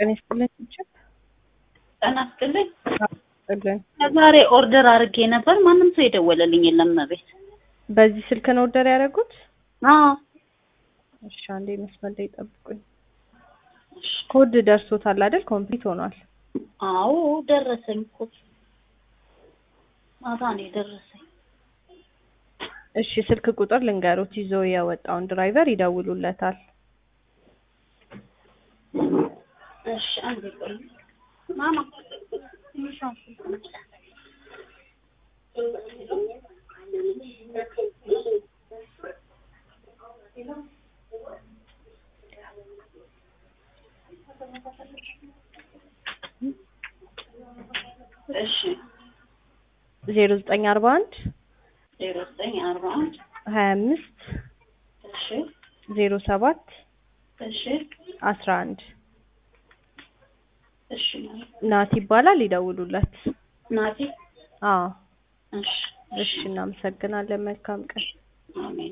ጤና ይስጥልኝ ችብ ጤና ይስጥልኝ። ይስጥልኝ። ከዛሬ ኦርደር አድርጌ ነበር። ማንም ሰው የደወለልኝ የለም ቤት። በዚህ ስልክ ነው ኦርደር ያደረጉት? አዎ እሺ አንዴ መስመር ላይ ጠብቁኝ። ኮድ ደርሶታል አይደል? ኮምፕሊት ሆኗል። አዎ ደረሰኝ እኮ ማታ ነው የደረሰኝ። እሺ ስልክ ቁጥር ልንገሩት፣ ይዞ የወጣውን ድራይቨር ይደውሉለታል። እሺ አንዴ ቆይ ማማ ትንሿን ስልክ ነች። እሺ ዜሮ ዘጠኝ አርባ አንድ ዜሮ ዘጠኝ አርባ አንድ ሀያ አምስት እሺ ዜሮ ሰባት እሺ አስራ አንድ እሺ ናት ይባላል። ይደውሉለት። ናቲ አዎ እሺ እሺ፣ እናመሰግናለን። መልካም ቀን። አሜን